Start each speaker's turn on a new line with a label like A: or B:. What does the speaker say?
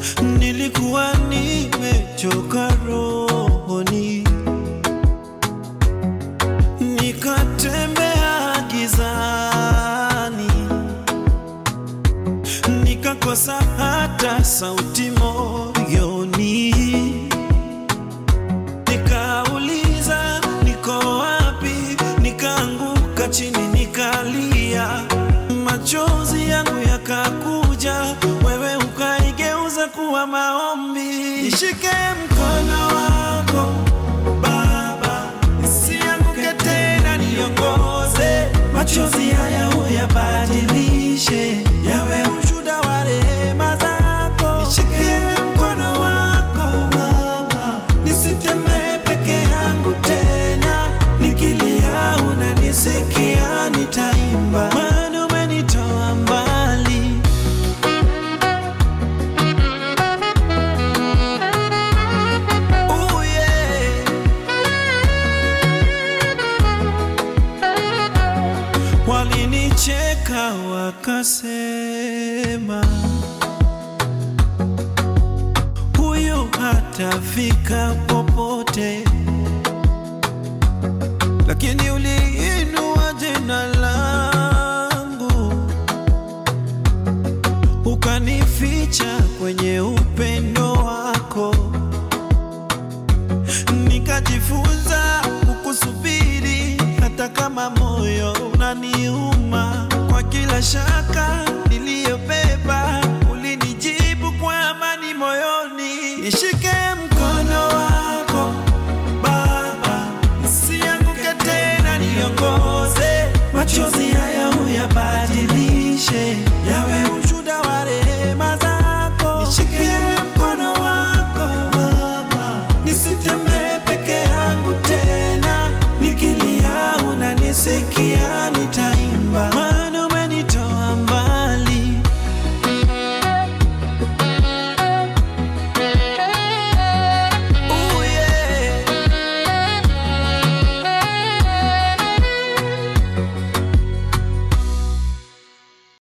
A: nilikuwa nimechoka rohoni, nikatembea gizani, nikakosa hata sauti moyoni, nikauliza niko wapi, nikaanguka chini nikalia, machozi yangu yakakuja, wewe ukaigeuza kuwa maombi. Nishike mkono wako Baba, nisianguke tena, niongoze, machozi haya uyabadilishe yawe ushuhuda wa rehema zako. Nishike mkono wako Baba, nisitembee peke yangu tena, nikilia unanisikia, nitaimba maana umenitoa mbali. Oh yeah. Walinicheka wakasema, huyu hatafika popote, lakini uliinua jina langu ukanificha kwenye upendo wako nikajifunza kukusubiri hata kama moyo unaniuma. Kwa kila shaka niliyobeba, ulinijibu kwa amani moyoni. Nishike